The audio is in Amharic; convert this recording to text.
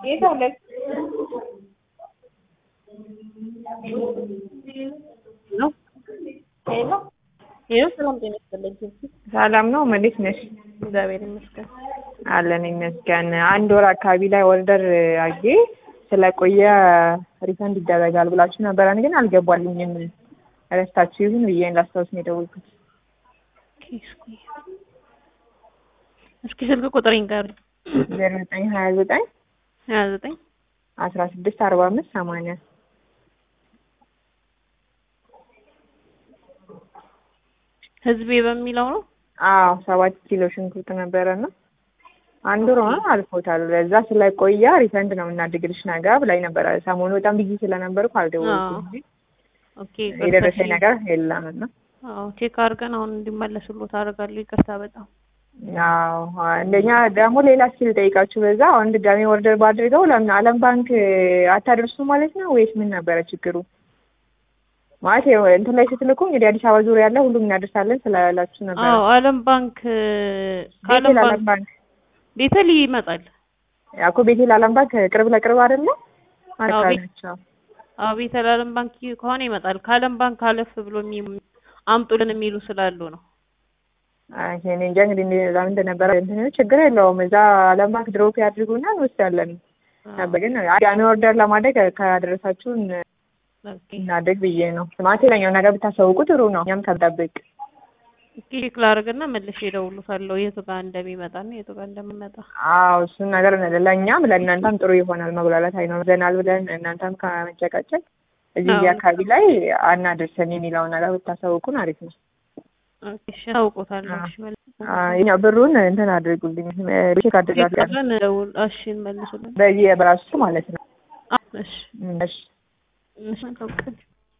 የሰው ልጅ ነው ሄሎ ይኸው ሰላም ጤና ይስጥልኝ። ሰላም ነው። እንዴት ነሽ? እግዚአብሔር ይመስገን። አለን ይመስገን። አንድ ወር አካባቢ ላይ ኦርደር አጌ ስለቆየ ሪፈንድ ይደረጋል ብላችሁ ነበረ፣ እኔ ግን አልገባልኝም። ረስታችሁ ይሁን ብዬ ላስታውስ ነው የደወልኩት። ኦኬ፣ እስኪ እስኪ ስልክ ቁጥሬን ጋር ዜሮ ዘጠኝ ሀያ ዘጠኝ ሀያ ዘጠኝ አስራ ስድስት አርባ አምስት ሰማንያ ህዝቤ በሚለው ነው። አዎ ሰባት ኪሎ ሽንኩርት ነበረና አንድ ወር ሆኖ አልፎታል። ለዛ ስለቆየ ሪፈንድ ነው የምናድግልሽ ነገ ብላኝ ነበረ። ሰሞኑ በጣም ቢዚ ስለነበርኩ አልደወልኩም እንጂ ኦኬ የደረሰኝ ነገር የለም እና አዎ ቼክ አድርገን አሁን እንዲመለሱልዎት አደርጋለሁ። ይቅርታ በጣም አዎ አንደኛ ደግሞ ሌላ ስኪል ጠይቃችሁ በዛ አሁን ድጋሜ ኦርደር ባድርገው ለምን ዓለም ባንክ አታደርሱ ማለት ነው ወይስ ምን ነበረ ችግሩ? ማለት ይኸው እንትን ላይ ስትልኩ እንግዲህ አዲስ አበባ ዙሪያ ያለ ሁሉም እናደርሳለን ስላላችሁ ነበር። አዎ ዓለም ባንክ ከዓለም ቤቴል ዓለም ባንክ ባንክ ቤተል ይመጣል። እኮ ቤቴል ዓለም ባንክ ቅርብ ለቅርብ አይደለ? አዎ፣ አካባቢ ቤት- ናቸው። አዎ ቤተል ዓለም ባንክ ከሆነ ይመጣል። ከዓለም ባንክ አለፍ ብሎ የሚ- አምጡልን የሚሉ ስላሉ ነው። አይ እኔ እንጃ እንግዲህ እንደዛ ምን እንደነበረ እንትን ችግር የለውም። እዛ ዓለም ባንክ ድሮፕ ያድርጉና እንወስዳለን ነበር። ግን ያኔ ኦርደር ለማድረግ ካደረሳችሁን ኦኬ እናድርግ ብዬ ነው። ማለት ሌላኛው ነገር ብታሳውቁ ጥሩ ነው። እኛም ከጠብቅ እስኪ ቼክ ላድርግና መልሼ እደውልልዎታለሁ የቱ ጋር እንደሚመጣና የቱ ጋር እንደሚመጣ። አዎ እሱን ነገር ለእኛም ለእናንተም ጥሩ ይሆናል። መጉላላት አይኖረናል ብለን እናንተም ከመጨቃጨቅ እዚህ እዚህ አዎ። አካባቢ ላይ አናድርሰን የሚለውን ነገር ብታሳውቁን አሪፍ ነው። ኦኬ እሺ አውቆታለሁ። እሺ መልስ አ፣ ያው ብሩን እንትን አድርጉልኝ ቼክ አድርጋለሁ ብለን ደውል እሺ እንመልሱልን። በዚህ በራሱ ማለት ነው። አ- እሺ እሺ እሺ መልካም ቀን